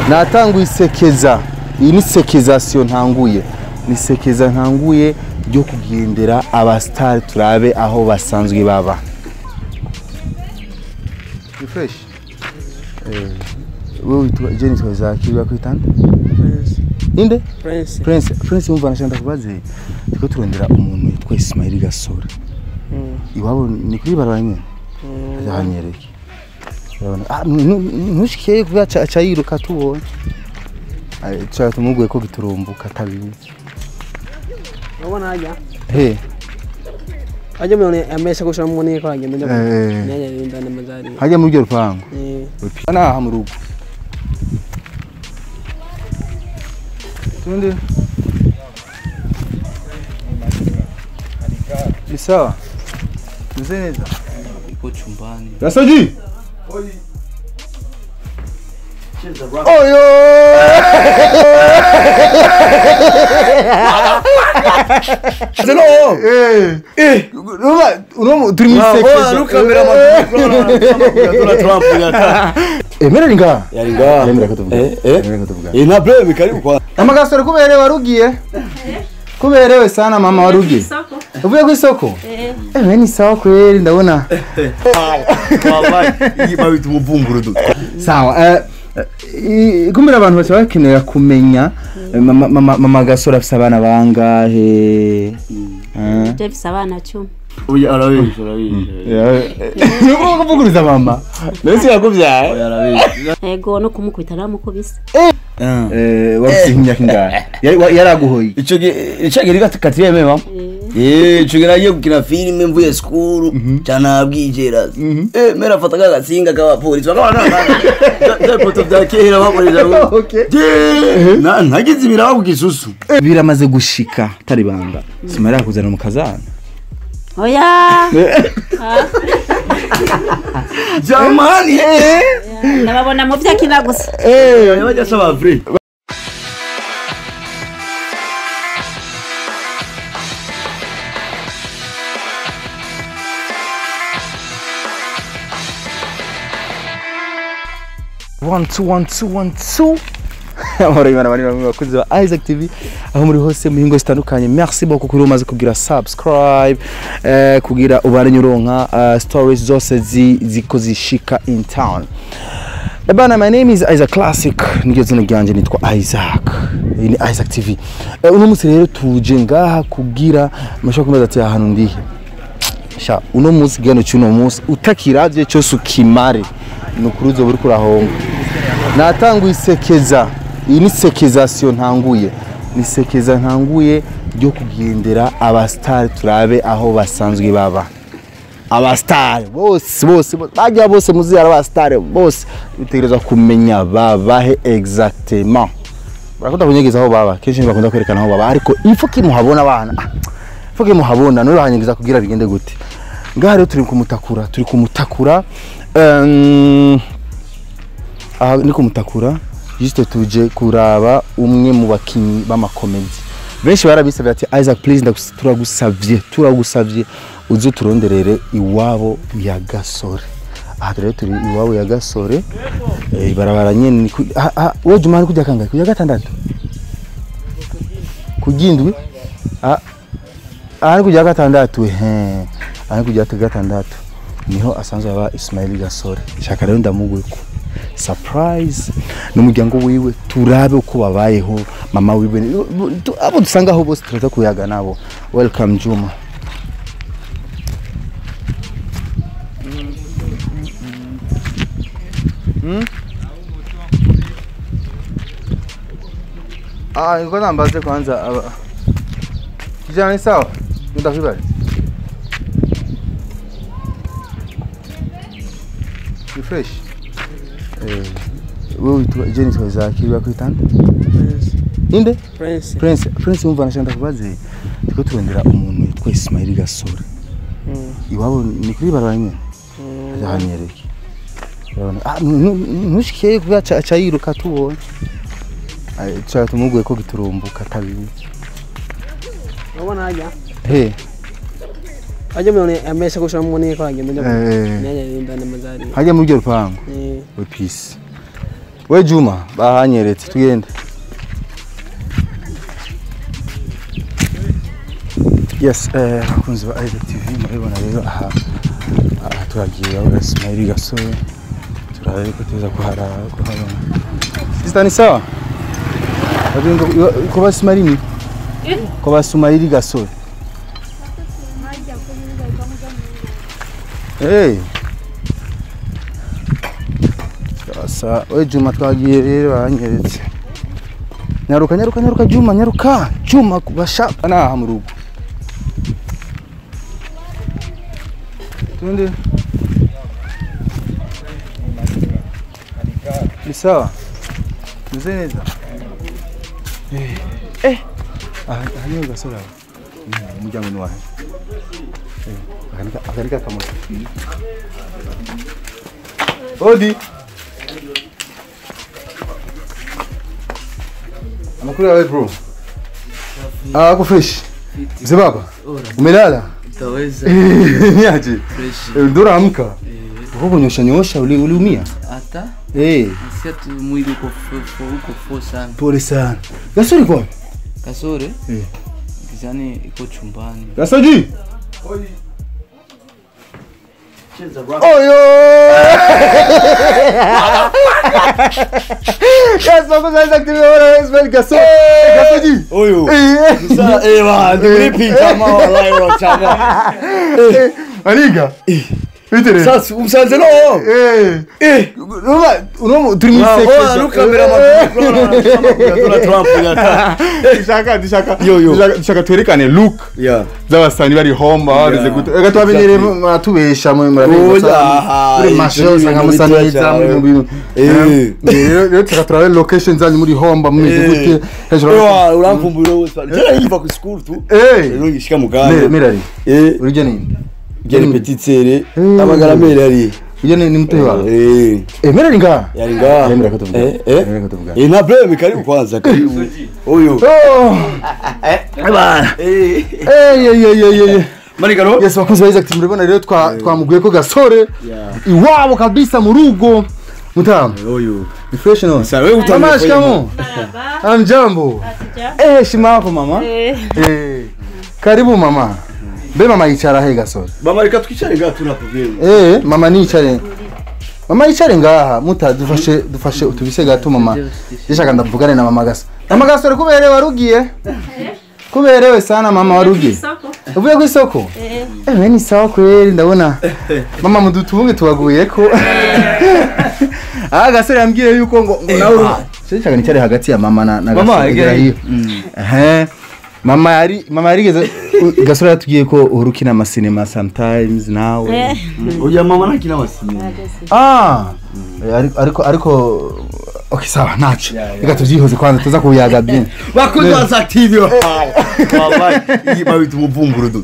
natanguye isekeza iyi ni sekezasiyo ntanguye ni sekeza ntanguye ryo kugendera abasitari turabe aho basanzwe baba ni fresh eh wewe witwa Jenny twazakiri bakwitanda inde Prince. Prince Prince yumva nashanda kubaze tiko turondera umuntu yitwa Ismail Gasore Mm. iwabo ni kuri barabara nyene Mm. yanyereke urabona ah nu- nu- ntushikeye kuba ca ca yiruka tubonye Ay, ca tumuguye ko giturumbuka tabizi Urabona hajya he hajya umuntu amesha gushira mu niko agenda njya Eh. nyanya rinda n'amazari hajya muri ryo rupangu eh naha mu rugo tundi ni sawa meze neza Iko chumbani. Gasoji oyo Zeno. Eh, eh, urumva- urumva turi mu Oh, isekeza nukamera amakuru. Tuna Trump yaka. emera ni ngaha Yari ngaha. Yemera ko tuvuga. Eh, eh. Yemera ko tuvuga. Eh, nta problem karibu kwa. amagasore kuberewe warugiye kuberewe sana mama warugiye uvuye ku isoko ewe ni sawa kweli ndabona Wallahi, iyi babita umuvumburo du. sawa eh, eh, kumbera abantu bose bakenera kumenya eh, mama- mama mama gasore afise abana bangahe Eh? Jefise abana cumi Oya arabisha, arabisha. nuko kuvuguriza mama mbese yakuvyaye Oya arabisha. ego no kumukubita naramukubise Eh, wafise imyaka ingahe Yari- wa- yaraguhoye Ico gihe ico gihe gati katiyeme mama. Eh, ico gihe nagiye gukina filime mvuye school cyana bwijera. Eh, mera fata kagatsinga k'abapolisi bakaba na poto bya kera bakoresha. Okay. Je, na nagize ibiraho ku gisusu. biramaze gushika tari banga simara yakuzana mu kazana oya Jamani. ndababona mu vyakina gusa Eh, bajya saba vrai. one two one two one two amahoro y'imana bari bamwe bakunzi ba Isaac TV aho muri hose mu hingo zitandukanye merci beaucoup kuri umaze kugira subscribe eh, kugira ubare uronka uh, stories zose zi, ziko zishika in town Ebana, my name is Isaac Classic niryo zina ryanje nitwa Isaac iyi ni Isaac TV eh, uno munsi rero tuje ngaha kugira mashaka kumaza ati ahantu ndihe sha uno munsi gano cyuno munsi utakiravye cyose ukimare nukuri uzoba uriko urahomba natanguye isekeza iyi ni sekezasiyo ntanguye ni sekeza ntanguye ryo kugendera abasitari turabe aho basanzwe baba abasitari bose bose bose, bajya bose muzi ari abasitari bose bitegerezwa kumenya babahe exactement barakunda kunyegeza aho baba kenshi bakunda kwerekana aho baba ariko ifo kimuhabona abana ah, ifo kimuhabona none bahanyegeza kugira bigende gute ngaha rero turi kumutakura turi kumutakura um, aha ni kumutakura juste tuje kuraba umwe mu bakinyi b'amakomedi benshi barabisabye ati Isaac please ndagus- turagusavye turagusavye uze turonderere iwabo ya gasore aha rero turi iwabo ya gasore eh, ibarabara nyene ni ku- ah, ah, wowe juma ari kujya kangahe kujya gatandatu kugindwi ah aha ni kujya gatandatu he aha ni kujya gatandatu niho asanzwe aba Ismail Gasore shaka rero ndamuguko surprise n'umuryango wiwe turabe uko babayeho mama wiwe tu- abo dusangaho bose turaza kuyaga nabo welcome Juma Hmm? Ah, niko nambaze kwanza aba Kijana ni sawa? Ndakwibali. Ni fresh. Eh, wewe witwa Jenny twazakiri bakwitanda? Prince. Inde? Prince. Prince, Prince yumva nashanda kubaze. Tiko turondera umuntu yitwa Ismail Gasore. Mm. Iwabo ni kuri barabara nyene. Mm. Yanyereke. Urabona? Ah, nu- nu- ntushikeye kuba ca ca yiruka tubonye. Ay, ca tumuguye ko giturumbuka tabizi. Urabona hajya He. hajya umuntu amesha gushira mu niko agenda njya Eh. nyanya rinda n'amazari Hajya muri ryo rupangu. eh We peace. we juma bahanyeretse tugende yes eh, abakunzi ba Isaac TV murabibona rero aha aha turagiye aho Ismail Gasore turabe ko tuza kuharara kuhabona Sister ni sawa Wajenga ko basimari ni ko basumairi Gasore Hey Sasa we Juma twagiye rero banyeretse Nyaruka nyaruka nyaruka Juma nyaruka Juma kubashaka naha mu rugo Tunde Ni sawa Meze neza Eh Eh aha aha niho Gasore aho Mm, umuryango ni wahe Eh akanika akanika kamoto Odi Amakuru yawe bro Ah ako fresh Mzee baba Umelala Utaweza Niaje fresh. Eh, Ndo amka Uko nyosha nyosha uli uliumia Hata Eh nasikia tu mwili uko fo- fo- uko fo sana. pole sana Gasore kwa Kasore Eh kizani iko chumbani. Gasoji Oyo Yes, vamos a desactivar ahora Ismael Gasol Gasoji Oyo. Eh Sasa eh wa Eh. ni chama wallahi wa chama. eh Aniga Bitere Sasa umsanze no. Eh Eh. Urumva urumva turi mu Wa sekesha wa nukamera makuru. Donald Trump yata. dushaka dushaka Yo, yo. dushaka- dushaka twerekane look Yeah. z'abasani bari homba bameze Yeah. gute reka tubamenyere muratubesha mu Oya, muri masho ibyo usanga bintu musa bitoya neza cyane. muri mu bintu Eh. Eh, rero rero tuka turabe location zanyu muri homba mumeze Eh. gute hejuru Ewa uramvumbura wose. Jana yiva ku school tu. eh Rero ngishika Me- muganga. merari Eh. urije nini Gere petite sere. Mm. Amagara merari. urije ni mutoyi wawe Eh. eh merari nga Yari ngaha. Yemera ko tuvuga. Eh, eh. Yemera ko tuvuga. Eh, nta problem karibu kwanza karibu. Oyo. oh Bana. Eh. eh ye ye ye ye Marigaro. yes bakozi ba Isaac murabona rero twa twamuguye ko gasore Yeah. iwabo kabisa mu rugo mutamu Oyo. ni fresh no Sasa wewe mama utamu. shikamoo Amjambo. Eh, heshima yako mama. Eh, Eh. Karibu mama. Be mama yicara he gasore. Mama reka twicare ngaha tuna problem. Eh, mama nicare. Mama yicare ngaha muta dufashe dufashe utubise gato mama. Yashaka ndavugane na mama gasa. Mama gasore kuberewe warugiye? Kuberewe sana mama warugiye. isoko. Uvuye ku isoko? Eh, Eh, we ni sawa kweli ndabona. Mama mudutunge tubaguye ko. Ah gasore yambwiye yuko ngo ngo nawe Shaka nicare hagati ya mama na na Mama, gasore egera hiyo. Ehe. Mama yari mama yarigeze u- gasore yatubwiye ko urukina amasinema sometimes nawe. eh, Oya mama nakina wasini. Ah. Eh, ariko ariko ariko Okay sawa nacho. Yeah, yeah. Reka tuvyihoze kwanza tuza kuyaga bien. Bakozi ba Active. Wallahi iyi babita umuvumburo dutwa.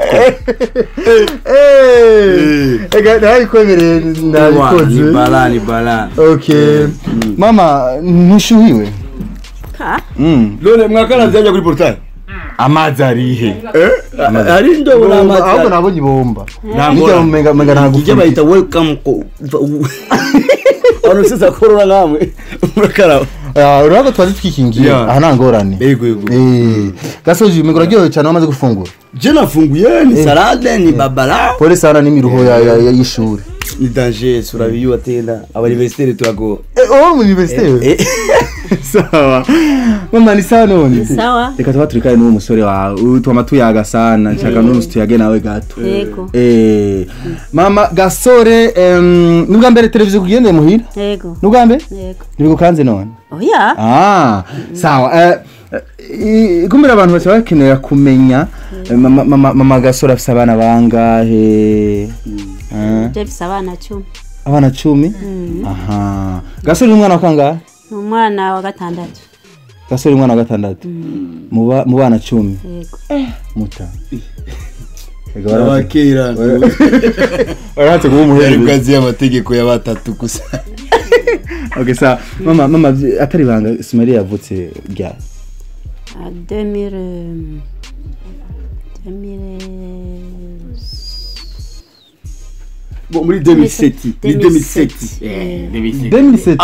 Eh. Ega ndabikwemereye Ni ndabikoze. bala ni bala. Okay. Mama ntushuhiwe? ka. Mm. None mwakana zajya kuri portail. Amazi arihe? Hari indobo Ahubwo n'amazi. nabonye ibomba. Nta Nijya ngora. mumenga menga ntabwo. Ije bayita welcome ko. Ano sisa korora ngamwe. Murakaraba. Ah, urabona twari twikingiye. Yeah. Aha nta ngorane. Yego yego. Eh. Gasoji menga uraryohewe cyane wamaze gufungura. Je nafunguye ni salade ni babala. Pole sana n'imiruho ya ya- ya- y'ishuri. Ni danger surabiyo tena. Abaniversitaire turago. Eh, oh mu university. Eh. Sawa. Mama ni sawa none. Sawa. Reka tuba turikane n'uwo musore wawe. Utuma tuyaga sana. Nshaka n'umunsi tuyage nawe gato. Yego. Eh. Mama Gasore em nubwa mbere televiziyo kugendeye muhira? Yego. Nubwa mbere? Yego. Nibigukanze none. Oya. Ah, sawa. Eh, eh, kumira abantu bose bakenera kumenya eh, mama, mama, mama Gasore afise abana bangahe? Eh, Je bisa abana cumi. abana cumi? Aha. Gasore ni umwana wa kangahe? Ni umwana wa gatandatu. Gasore ni umwana wa gatandatu. Mu ba- mu bana cumi. Yego. Muta. Ega baratse- Abakera. baratse kuba Yari umuhererezi. bwazi y'amategeko ya batatu gusa. Okay, sawa. Mama, mama vy- atari banga Simari yavutse ryari? À 2000. euh, 2000. Bon, muri 2007 ni 2007 2007. eh 2007 2007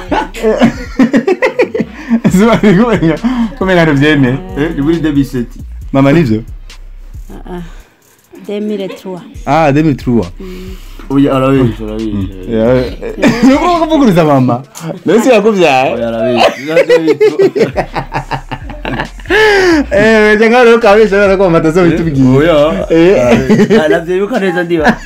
zuba riri kumenya kumenya ntubyemeye eh ni muri 2007 mama nivyo demire tuwa ah 2003 oya arabesha arabesha nuko kuvuguruza mama nasi yakuvyaye oya arabesha eh cyangwa rero kabesha rero ko mama atazobitubwiye oya Eh. navyibuka neza ndiba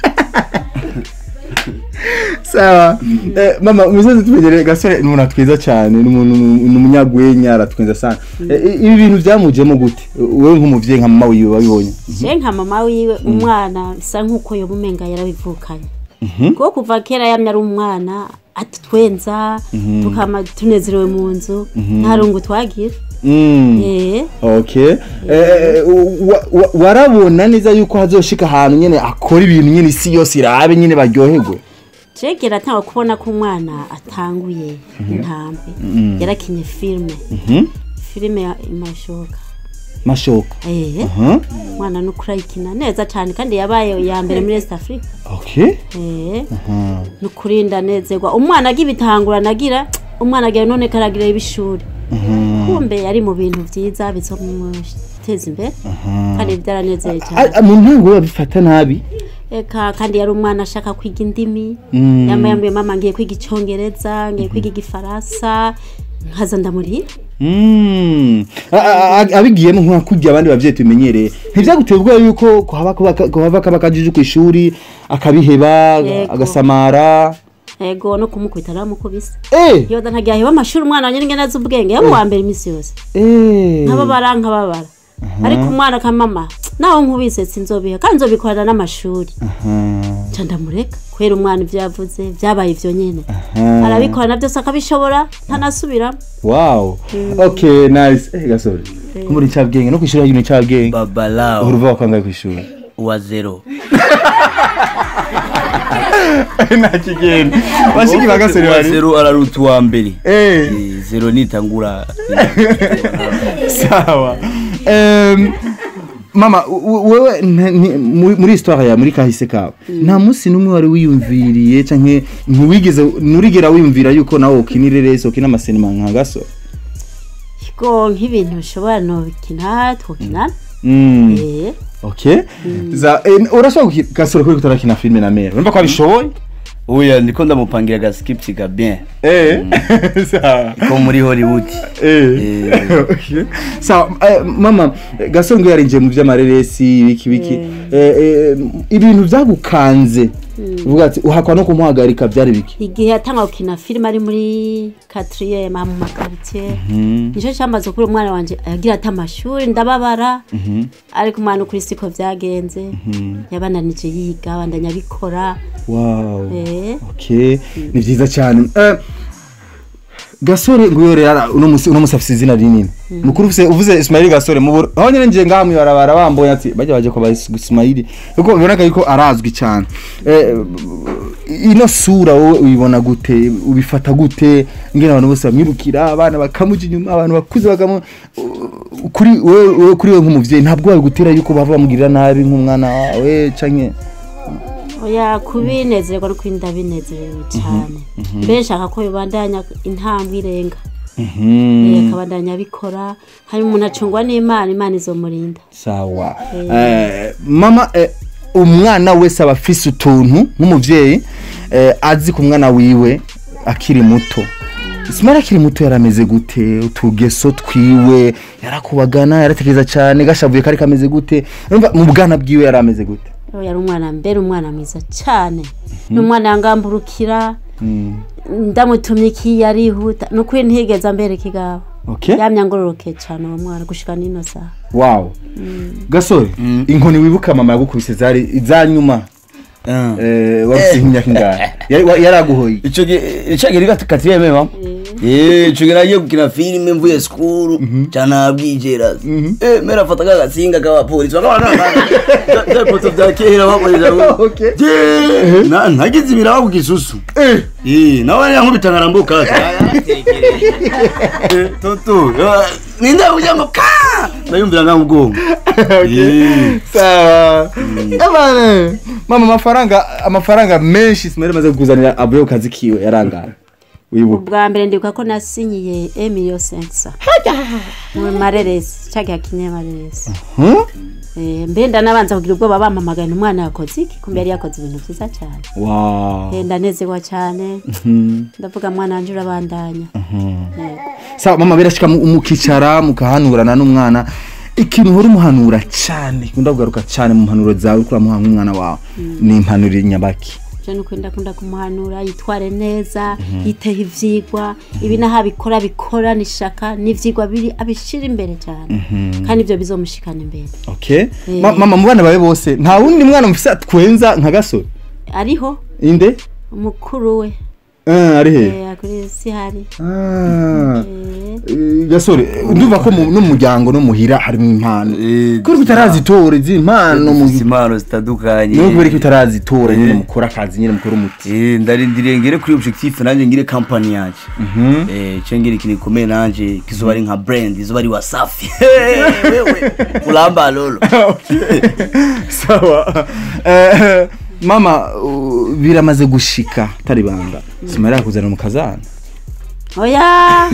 sawa eh, mama umusozi tumenyereye gasore ni umuntu atwiza cyane ni umuntu ni umunyagwenya aratwiza sana Eh, i- ibi bintu byamujemo gute wowe nk'umuvyeyi nka mama wiwe wabibonye je nka mama wiwe umwana bisa nk'uko yoba umenga yarabivukanye kuko kuva kera yamye ari umwana atutwenza tukama tunezerewe mu nzu nta rungu twagira Mm. eh okay eh, wa- wa- warabona neza yuko hazoshika ahantu nyene akora ibintu nyene isi yose irabe nyene baryoherwe jegera atanga kubona ko umwana atanguye intambwe yarakinye filime filime ya imashoka mashoka eh Huh? umwana nukuri ayikina neza cyane kandi yabaye iya mbere muri East Africa okay eh nukuri ndanezerwa umwana agibitangura nagira umwana agira none karagira ibishuri kumbe yari mu bintu byiza bizomuteza imbere kandi byaranezeye cyane Ah, mu ntango babifata nabi eka kandi yari umwana ashaka kwiga indimi Mm. yambaye yambaye mama ngiye kwiga icyongereza ngiye kwiga igifaransa nkaza ndamurira Mm. A- a- a- abigiyemo nka kurya abandi bavyeyi tumenyereye ntivyaguteye ubwoba yuko kuhaba kuba- kuhava kaba kajije ku ishuri akabiheba Yego. agasamara ego no kumukubita naramukubise eh yoda ntagiye aheba amashuri umwana wanjye ningene azi ubwenge yaba uwa mbere iminsi yose eh nkababara nkababara ariko umwana akamama naho nkubise sinzobiha kandi nzobikorana n'amashuri nca ndamureka kubera umwana ibyo yavuze byabaye ibyo nyene arabikorana byose akabishobora ntanasubiramo wow okay nice eh gasore kumuri cyabwenge no kwishuri hagino cyabwenge babalao uruva wakangaye kwishuri wa zero nakigenda bashiki bagasore wa bari zero araruta uwa mbere eh Eh, zero nitangura sawa Em, mama u- u- wewe nta- ni- muri muri histoire ya muri kahise kawe nta munsi n'umwe wari wiyumviriye canke ntiwigeze nurigera wiyumvira yuko nawe ukinire rese ukina amasinema nka gasore ko nk'ibintu bishobora nobikina twokinana Mm, eh okay za eh, urashobora gukina gasore kuri kutarakina filme na mera urumva ko abishoboye oya ndiko ndamupangira agaskipsi ka bien eh sawa ko muri hollywood Eh. Eh. Okay. sawa eh, mama eh, gasore ngo yarinjiye mu by'amareresi ibiki biki Eh, eh, ibintu byagukanze uvuga ati uhakwa no kumuhagarika byari biki igihe yatanga gukina filime ari muri quatrième mu makaritsiye nicyo cyamaze kuri umwana wanje agira ati amashuri ndababara ariko umwana ukuri siko byagenze yabandanije yiga abandanya abikora wow eh okay ni byiza cyane Eh, gasore ngo yore yara uno musi uno musi afise izina rinini mukuru ufise uvuze Ismail gasore mu Bur- aho nyene nje ngaha mwibarabara bambonye ati bajya baje kwa Ismail kuko biboneka yuko arazwi cyane eh, ino sura wowe uyibona gute ubifata gute ngene abantu bose bamwirukira abana bakamuja inyuma abantu bakuze bakamu u- kuri wewe wewe- kuri wewe nk'umuvyeyi ntabwo wabigutera yuko bava bamugirira nabi nk'umwana wawe canke oya kubinezerwa no kuri ndabinezerewe cyane mbere nshaka ko bibandanya intambwe irenga Eh, akabandanya abikora hari umuntu acungwa n'imana imana izomurinda sawa eh, mama eh, umwana wese aba afise utuntu nk'umuvyeyi eh, azi ku mwana wiwe akiri muto Ismail akiri muto yarameze gute utugeso twiwe yarakubagana yaratekereza cyane gashavuye kari kameze gute urumva mu bwana bwiwe yarameze gute Uwo yari umwana mbere umwana mwiza cyane ni umwana yangamburukira ndamutumye iki yarihuta ni ukuri ntigeze ambere ikigabo okay yamye angororoke cyane uwo mwana gushika n'ino saha wow gasore inkoni wibuka mama yagukubise zari izanyuma eh wafise nk'imyaka ingahe Yari- wa- yaraguhoye ico gihe ico gihe riga katireme mama eh ico gihe nagiye gukina filime mvuye skuru cyana bwijera eh mera fata ka gatsinga ka polisi bakaba na poto bya kera bakoresha Okay. Je, na nagize ibiraba ku gisusu eh eh nawe yankubita ngarambuka toto ninde ujya ngo ka ndayumvira nka mugongo Eh. sawa abana mama amafaranga amafaranga menshi ismael amaze kukuzanira avuye ku kazi kiwe yarangara wibuka ubwa mbere ndibuka ko nasinyiye emiliyo sensa mu mareresi cyagihe akinye mareresi Hmm? Eh, mbe ndanabanza kugira ubwoba bampamagaye umwana yakoze iki kumbe yari yakoze ibintu byiza cyane wow Eh, ndanezerwa cyane Mhm. ndavuga mwana wanje urabandanya Yego. sawa mama birashika mu- mukicara mukahanurana n'umwana ikintu uhora umuhanura cyane ukunda kugaruka cyane mu mpanuro zawe uriko uramuha nk'umwana wawe ni impanuro nyabaki je nuko ndakunda kumuhanura yitware neza yiteho ivyigwa ibi naho abikora bikora nishaka n'ivyigwa biri abishira imbere cyane kandi ibyo bizomushikana imbere okay Eh. Ma- mama mu bana bawe bose nta wundi mwana mufise atwenza nka gasore ariho inde umukuru we Eh, ari he eh, kuri si hari Ah. Eh, Eh, gasore ndumva ko mu- no mu muryango no muhira harimo impano Eh, kuri utarazitora izi impano mu dufise impano zitandukanye niyo kubera ko utarazitora nyine Eh. mukora akazi nyine mukora umuti Eh, ndarindiriye ngere kuri objectif nanje ngire company yanje eh cyo ngire ikintu gikomeye nanje kizoba ari nka brand izoba ari wasafi wewe ulamba lolo sawa Eh, mama uh, biramaze gushika tari banga simara yakuzana mu kazana oya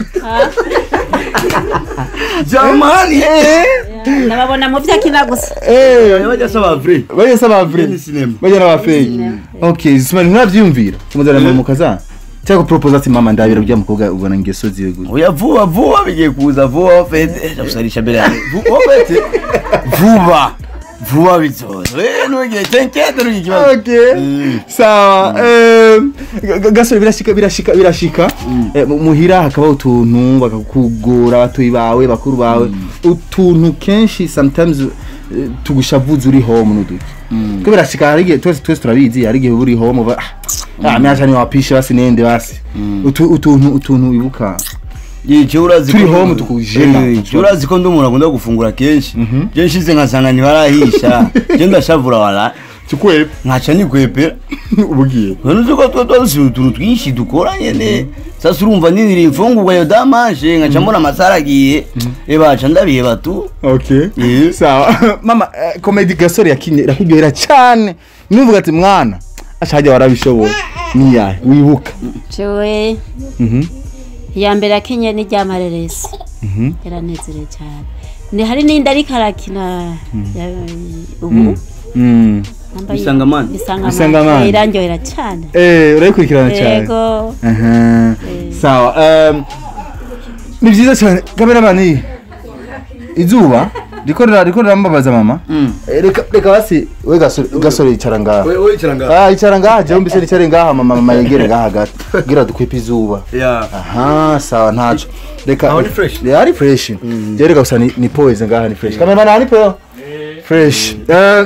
jamani ndababona mu vyakina gusa bajya saba vrai bajya saba vre Ni cinema. bajya n'aba fake okay simara ntavyumvira kumuzana mu kazana cyangwa propose ati mama ndabira bya mukobwa ubona ngeso ziwe gusa oya vuba vuba bigiye kuza vuba fete ndakusarisha mbere yawe vuba fete vuba vuba bizoza we nugiye tenkete nugiye kibazo okay Mm. sawa eh, ga- ga- gasore birashika birashika birashika Eh, mu- muhira hakaba utuntu bakakugora abatoyi bawe bakuru bawe utuntu kenshi sometimes eh, tugushavuza uri home n'uduki ko birashika hari igihe twese twese turabizi hari igihe uba uri home uba ah myacha ni wapishe basi nende basi Utu- utuntu utuntu wibuka Yice urazi Turi ko- home tukujena. Eh, yice urazi ko ndi umuntu akunda gufungura kenshi je nshize nkasanga ntibarahisha je ndashavura wala tukwe nkaca nikwepera ubugiye none uzi ko tuba tuzi utuntu twinshi dukora nyene sasa urumva ninira imfungurwa yo damanje nkaca mbona amasara agiye ebaca ndabiheba tu okay Eh. sawa mama eh, comedy gasore yakinye irakuryohera cyane nuvuga ati mwana ashajya warabishoboye niyahe wibuka jewe Mhm. iya mbere akenye ni rya mareresi yaranezerewe cyane ni hari n'indi ariko arakina ya- ubu Mm. yambaye- Bisangamana. Bisangamana. Bisangamana. Eh, irandyohera cyane Eh, urayikurikirana cyane yego Aha. sawa um, ni byiza cyane kameramani iyi izuba riko rira- riko rirambabaza mama Eh, reka reka basi we gasore gasore yicara ngaha ah yicara ngaha jewe mbese nicare ngaha mama mama yegere ngaha gato kugira dukwepe izuba aha sawa ntaco reka Aho ni fresh? Yeah, ari fresh je reka gusa ni, ni poise ngaha ni fresh kameramani aha ni peo fresh Eh,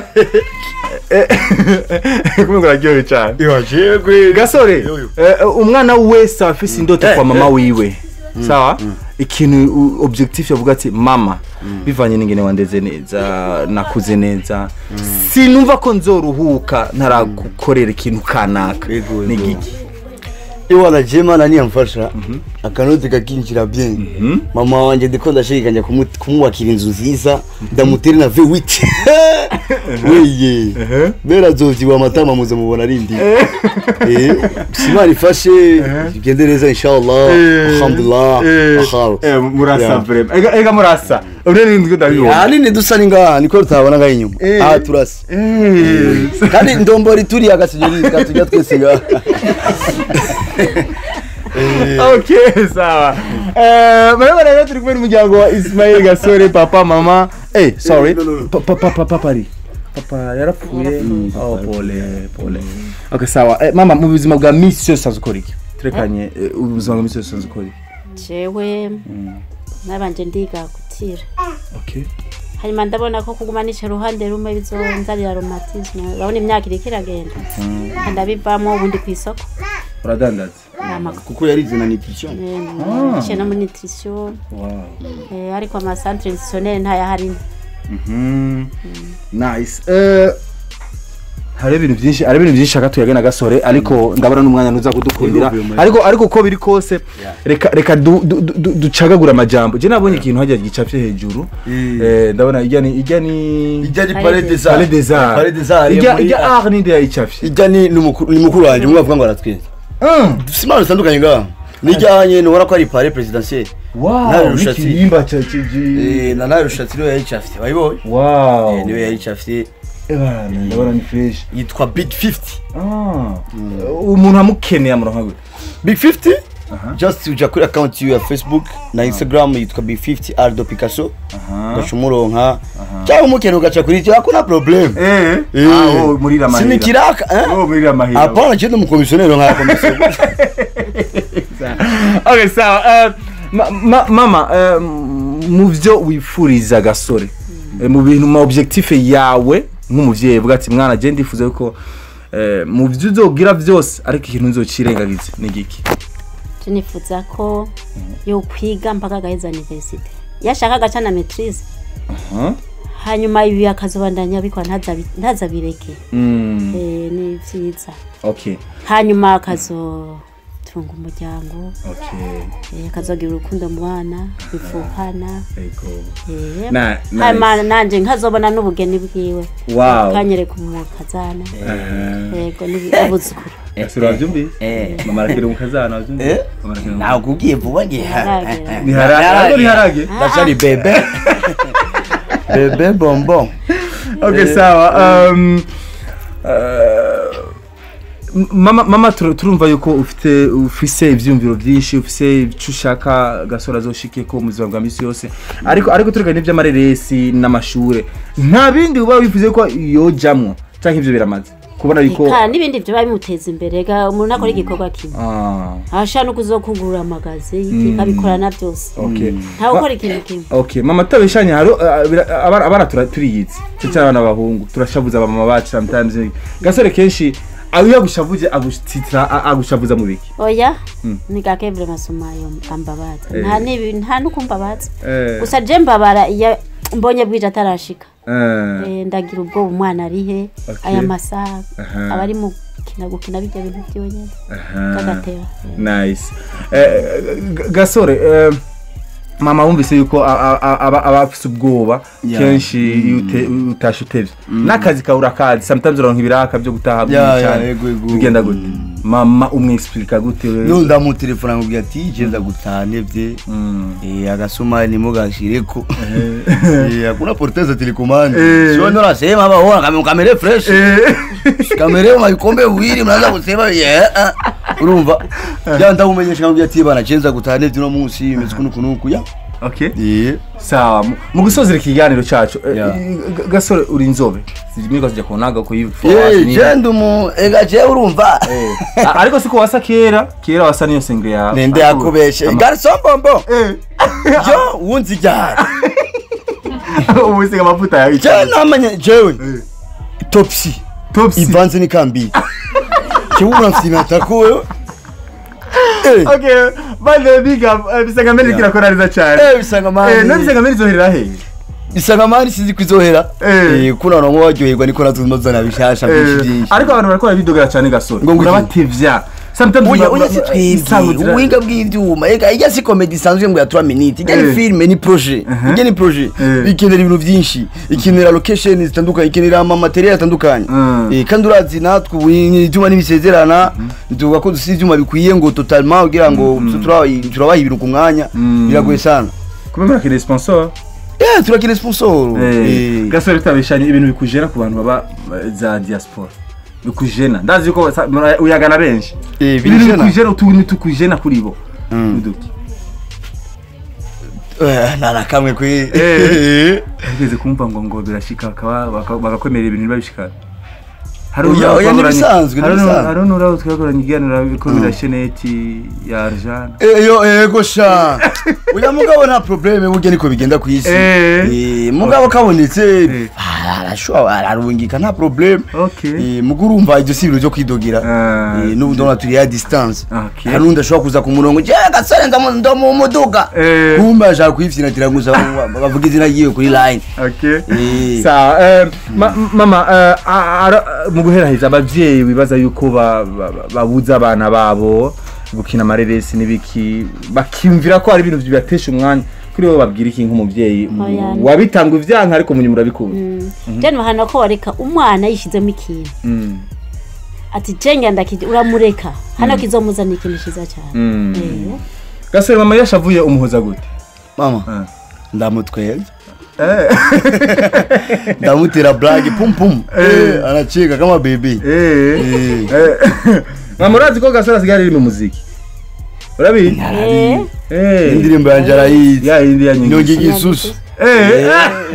eh, kumwe kuraryohe cyane gasore eh, umwana wese aba afise indoto kwa mama wiwe sawa ikintu u- objectif yavuga ati mama bivanye n'ingene wandeze neza nakuze neza sinumva ko nzoruhuka ntaragukorera ikintu kanaka Yego, yego. ni giki iwana jema nani yamfasha akanoti kakinjira bien mama wanje ndiko ndashikanya kumu- kumwubakira inzu nziza ndamutere na V8 weye bera zovyiwa amatama muze mubona ari ndi eh simari fashe bigende neza inshallah alhamdulillah ahal murasa Yeah. vrema ega ega murasa urene ndiko ndabibona ahanini dusa ni ngaha niko tutabona ngaha inyuma Eh. aha turasa Eh. kandi ndombori turiya agasinyorika katujya twese ngaha okay sawa eh murabona rero turi kumwe n'umuryango wa Ismail Gasore papa mama eh sorry no, no, no. papa papa papa ari papa yarapfuye oh pole pole okay sawa eh, mama mu buzima bwa misi yose usanzwe ukora iki turekanye eh, ubuzima bwa misi yose usanzwe ukora iki jewe nabanje ndiga gutira okay hanyuma ndabona ko kuguma nicara uruhande rumwe bizonzanira romatisme urabona imyaka iriko iragenda ndabivamo ubundi ku isoko uradandaza Amakuru. kuko yarize na nutrition niciye no muri nutrition wow eh, ariko amasantere nutritionnaire ntayahari Mhm. nice eh hari ibintu byinshi hari ibintu byinshi shaka tuyagena gasore ariko ndabona n'umwanya nuza kudukundira ariko ariko uko biri kose reka reka du- du- du- du- ducagagura amajambo je nabonye ikintu hajya gicapye hejuru Eh. eh ndabona ijya ni ijya ni ijya ni Palais Palais des des Arts Palais des Arts Palais des Arts ijya muri- ijya art ninde yayicapye ijya ni ni mukuru ni mukuru wanjye umwe avuga ngo aratweza Mm. dufite impano zitandukanye ngaha nijyanye nubona ko ari pare presidentiel wow Nawe rushatsi. n'ikirimba cya kiji Eh, na nawe rushatsi niwe yayicafite wayibonye wow Eh, niwe yayicafite Ebana, ndabona ni fresh yitwa big 50 ah umuntu amukeneye amuronka gute big 50 just uja kuri account yiwe ya facebook na instagram yitwa big 50 ardo picasso ugaca umuronka cyangwa umukeneye ugaca kuri icyo hakuna problem eh Eh. ah oh muri la mahira sinikiraka eh? oh muri la mahira hapana chende umukomisiyoneri nka komisiyo okay sawa eh, ma- ma- mama eh, mu byo wifuriza gasore eh, mu bintu ma objectif yawe nk'umuvyeyi uvuga ati mwana je ndifuza ko eh, mu byo uzogira byose ariko ikintu nzocirengagiza ni giki je nifuza ko yo kwiga mpaka agaheza universite yashaka agaca na maitrise Aha. hanyuma ibi akazobandanya bikora ntazabi- ntazabireke Mm, Eh, ni vyiza okay hanyuma akazotunga umuryango okay eh, akazogira urukundo mu bana bifuhana ego eh. Na- nice. hanyuma nanje nkazobona n'ubugeni bwiwe wow kanyereka umukazana Aha. yego n'abuzukuru gasore wavyumvise Eh. mama arakira umukazana wavyumvise Eh? Mama arakira umukazana. ntabwo ubwiye vuba ngiye Ntiharagera. ni harage ariko ni harage ndacari bebe bebe bonbon okay sawa um, uh, mama mama tur- turumva yuko ufite ufise ivyumviro byinshi ufise icyo ushaka gasora azoshike ko mu buzima bwa misi yose ariko ariko tureka n'ivy'amareresi n'amashure nta bindi uba wifuze ko yojamwo canke ivyo biramaze kubona yuko Eka, n'ibindi vyo bimuteza imbere ga umuntu akora igikorwa kimwe ah ashaka no kuzokugurura amagazi abikorana byose okay ntawe ukora ikintu kimwe okay mama tabishanye haro uh, bira- abana abana tura- turiyizi cyo cyane abana b'abahungu turashavuza abamama bacu sometimes gasore kenshi ayo yagushavuje agusitira a- agushavuza mu biki oya ni gake vure masumayo ambabaza Eh. nta nibi nta nuko mbabaza eh gusa je mbabara iyo mbonye bwije atarashika eh Eh, ndagira ubwoba umwana ari he Okay. aya masaha Aha. aba ari mu gukina gukina bijya bintu byonyine aha. kagateba nice eh, G- gasore eh, mama wumvise yuko a- a- a- aba aba afise ubwoba Yeah. kenshi iyo ute- utashe utevye n'akazi kawe urakazi sometimes uronka ibiraka byo gutaha bwije Ya, ya, cyane yego, yego. bigenda gute mama umwexplica gute nundi ndamutelefona nkubwira ati genda gutaha nevye Mm. Eh, agasumari nimo gashireko Eh, hakuna porteza telekomande Eh. sio ndo nasema hapa ona kama kamera fresh Eh. kamera mu bikombe bibiri mnaanza kusema yeah ah. urumva ya ndamumenyesha nkubwira ati bana cenza gutaha nevye no munsi imeze kuno kunuku ya okay eh sawa mu- mu gusozera ikiganiro cacu eh, Yeah. G- gasore uri inzobe sinigeze kujya kunaga ko eh genda mu ega je urumva ariko siko wasa kera kera wasa niyo senge yawe nende yakubeshe garçon bonbon eh yo wunzi ryari ubu usiga amavuta yawe je namanye jewe topsy topsy ivanze n'ikambi kiwura mfinata ko wewe eh okay by the big up eh, bisanga mbere Yeah. kirakora neza cyane eh bisanga eh mani no bisanga mbere zoherera he bisanga mani sizi kwizohera Eh. eh kuna no waryoherwa niko natuzana bishasha byinshi byinshi ariko abantu barakora bidogera cyane gasore Ngo ngwiki? urabatevya sometimes Oya, ba- oya ba- si isango twebwe zira- ubuhinga bw'ivyuma ega ijya si komedi isanzwe ngo ya 3 minutes ijya ni Eh. filme ni projet ijya ni projet Eh. ikenera ibintu byinshi ikenera location zitandukanye ikenera ama material atandukanye Mm. Eh, kandi urazi natwe ubu ibyuma ntibisezerana tuvuga ko dusize ibyuma bikwiye ngo totalement kugira ngo turabaha turabaha ibintu ku mwanya Mm. biragoye sana kumbe murakeneye sponsor eh turakina sponsor Eh, Eh. gasore bitabishanye ibintu bikujera ku bantu baba eh, za diaspora bikujena ndazi yuko sa- mura- uyagana benshi Eh, ibintu birijena? bikujena utuntu tukujena kuri bo Mm. Uduki. Eh, nta na kamwe kwe Eh. Nigeze kumva ngo ngo birashika bakaba- baka- bagakwemerera ibintu babishikana hari Oya, n'uraho oya, twagoranye- n'ibisanzwe, hari n'u- n'ibisanzwe. hari n'uraho twagoranye iganira ko birasheneti ya arjana eyo ego sha uya mugabo nta probleme burya niko bigenda ku isi Eh. Eh, mugabo kabonetse Eh. ah, arashobora ararungika nta probleme okay Eh, mugo urumva ibyo si ibintu byo kwidogira Ah, Eh, n'ubu ndabona turi ya distance Okay. hari n'undi ashobora kuza ku murongo je gasore ndamu- ndamu muduga Eh. kumbe ashaka kuyifyinatira gusa bavuga izina ryiwe kuri line okay Eh. sawa eh, ma- mama eh, a- ara- mu guheraheza abavyeyi bibaza yuko ba- ba- ba- babuza abana babo gukina amareresi n'ibiki bakiyumvira ko hari ibintu bibatesha umwanya kuri wowe babwira iki nk'umuvyeyi Oya. wabitanga ivyanka ariko munyuma urabikunda je nuhana ko wareka umwana yishizemo ikintu Mm, ati jenga ndakije uramureka hano kizomuzana ikintu ciza cyane mm. Eh. gasore mama yashavuye umuhoza gute mama Ah. ndamutwenza ndamutera blage pum pum Eh, anacheka kama bebe Eh. Eh. Eh. mama urazi ko gasore asigaye ari mu muziki urabizi Eh. Eh. indirimbo yanje arayizi ya yindi ya nyingi nyonga igisusu Eh.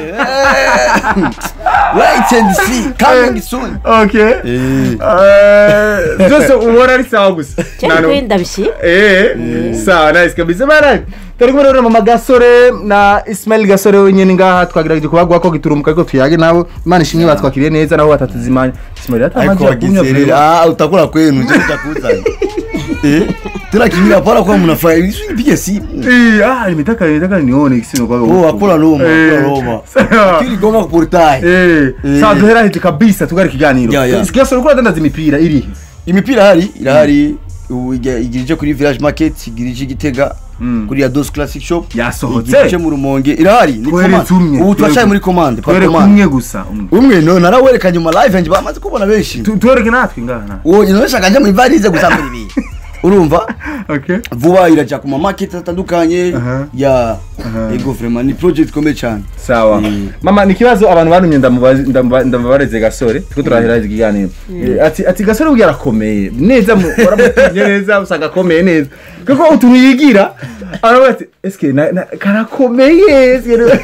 wait and see coming soon okay Eh. Eh, byose ubona ari sawa gusa je Nta nu- kuri ndabishima Eh, sawa nice kabisa bana turi kumwe rero mama gasore na ismail gasore wenyine ngaha twagerageje kubagwa ko giturumuka ariko tuyage nabo imana ishimwe batwakiriye neza naho batatuzimanya ismail ariko atamaje wakizerera ah utakula kwenu je nitakuzana eh tena kimira pala kwa mnafanya hivi nipige simu Eh, ah imitaka imitaka nione kisino kwa oh akula Roma akula Eh, Roma sawa. kili goma kuportai Eh, Eh. sawa duhera hiti kabisa tugari kiganiro Ya, ya. gasore uko adandaza imipira iri imipira hari irahari ubu iga- igirije kuri village market igirije igitega Mm. kuri ya dos classic shop Yasohotse? igirije mu rumonge irahari ni Tweretse commande. umwe, ubu turacaye twereke- muri commande par twere commande kumwe gusa umwe umwe no narawerekanye mu live yanjye bamaze kubona benshi Tu- tuwereke natwe ngaha uwo nashaka njya muri varize gusambura ibintu urumva okay vuba irajya ku ma market atandukanye Aha. ya Aha. ego vraiment ni project ikomeye cyane sawa Mm. mama ni ikibazo abantu bantumye ndamubaza- ndamuba- ndamubareze gasore turiko turahera ikiganiro Eh, ati ati gasore burya arakomeye neza mu- waramutumye neza usanga akomeye neza kuko utuntu yigira aravuga ati eske na- na- karakomeye eske na-"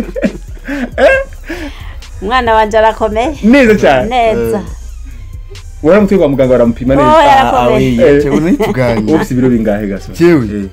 umwana wanje arakomeye neza cyane neza waramutwe kwa muganga baramupima Oh, neza yarakomeye Eh. chewe nituganye ufite ibiro bingahe gasore chewe Eh.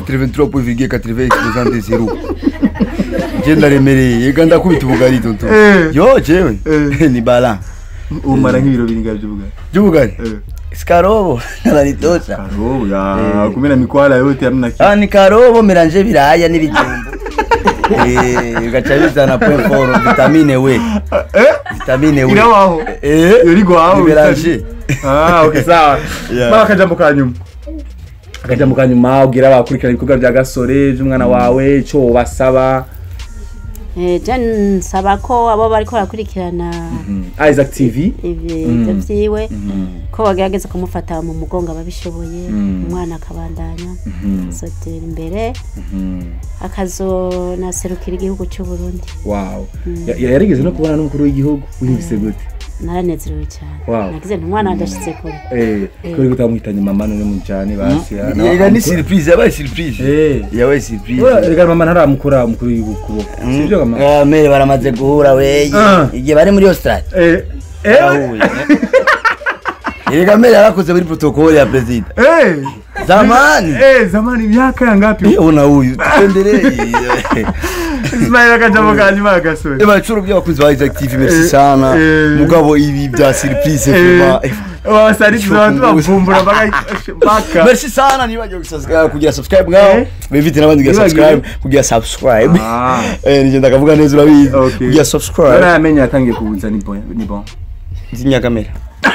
83.80 je ndaremereye yega ndakubita ubugari tonto Eh. yo chewe Eh. ni bala umara nk'ibiro bingahe by'ubugari by'ubugari Eh. skarobo naritosha Karo ya Eh. kumena mikwala yote hamna kitu ah ni karobo miranje biraya n'ibijumbu eh bigaca bizana point four vitamine we eh vitamine we irawaho eh Yorigo aho Biberanje. Ah, okay sawa. Yeah. Mama akajambo ka nyuma. Akajambo ka nyuma ubwira abakurikirana ibikorwa bya gasore by'umwana wawe ico basaba Eh, je nsaba ko abo bariko barakurikirana Isaac TV. ibyo vyiwe ko bagerageza kumufata mu mugongo ababishoboye umwana akabandanya azotera imbere akazonaserukira igihugu cy'u Burundi Wow. Ya- ya- Yarigeze no kubona n'umukuru w'igihugu wiyumvise gute? naranezerewe cyane Wow. nagize nti umwana wanjye ashitse kure Eh, kuri gutamuhitanye mama none mujane basi. ya, na- yega ni surprise yabaye surprise Eh. yabaye surprise Ura, Rega mama ntaramukora umukuru w'igihugu kuboko. Sivyo mama? Ah, mere baramaze guhura weye Ah. igihe bari muri australia Eh. Eh. Barahuye. Erega mere yarakoze muri protocol ya president Eh. zamani Eh, zamani miaka ya ngapi? Eh, ona huyu tuendelee Ismail akajambo ka nyuma gasore. eba curo by'abakunzi ba Isaac TV merci Eh, sana eh. mugabo ibi bya surprise Eh, vraiment eh, wasarikiza abantu bavumbura mpaka mpaka merci sana nibagiwe gusubscribe kugira subscribe ngaho Eh. bivite n'abandi kugira Nibagiwe. subscribe kugira subscribe Ah. eh nije ndakavuga neza urabizi Okay. kugira subscribe Uramenye yatangiye kubuza ni bon ni bon. nzinya kamera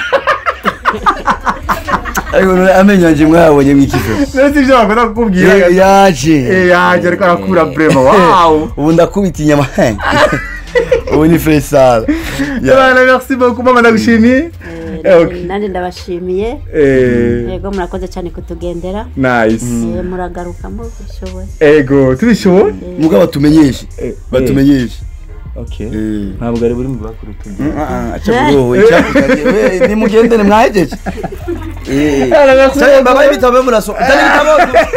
ariko none amenyo yanje mwabonye mwikizo Nasi ibyo bakunda kukubwira. Eh, yaje Eh yaje ariko arakura brema. Wow. ubu ndakubita inyama ubu ni fresh sala Yabana merci beaucoup mama ndagushimiye. Eh, okay. nanjye ndabashimiye Eh yego murakoze cyane kutugendera nice. Eh, muragaruka mubishoboye Ego tubishoboye. mugabo batumenyeshe Eh, batumenyeshe Okay. Eh. Ntabwo ari buri mu bakuru tugiye. acaburowe nimugendere mwahejeje Yabana merci. babaye ibitabo muraso utari ibitabo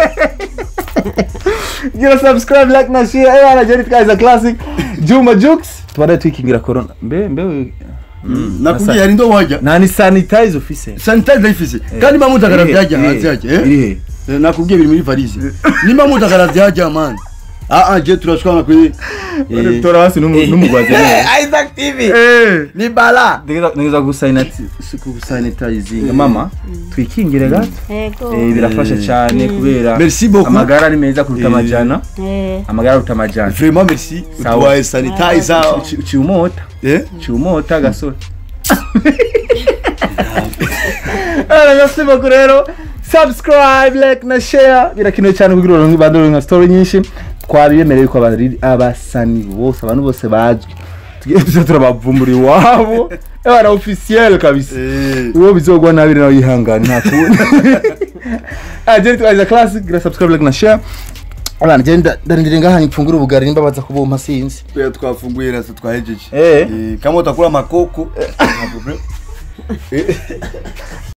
gira subscribe like na share eh ana jeri tkaza classic Juma Jux tubare twikingira corona mbe mbe nakubwiye hari ndo wajya nta ni sanitize ufise sanitize ifise kandi mba mutakara byajya Irihe? hanze yajya eh? irihe Eh, nakubwiye biri muri valise nimba mutakara byajya mani ah ah je turashwana kuri Eh. tora hasi n'umu- n'umugwazi Isaac TV eh ni bala nigeza gusanitizinga mama twikingire gato yego Eh, birafasha cyane kubera Merci beaucoup. amagara ni meza kuruta Eh. amajana Eh, amagara aruta amajana vraiment merci Sawa. utwaye sanitizer Uci- uciye umota eh uciye umota gasore Ara merci beaucoup rero subscribe like na share birakenewe cyane kugira uronke bandoro nka story nyinshi twabibemereye ko abari abasani bose abantu bose bazwi tugiye tuza turabavumbura iwabo abana officiel kabisa uwo bizogwa nabi nawe yihangane nta kundi agenda twagize classic gira subscribe like na share abana genda ndarindire ngaha nipfungura ubugari nimba baza kubumpa sinzi Pia twafunguye rasa twahejeje Eh. Eh, kama utakula makoko nta problem.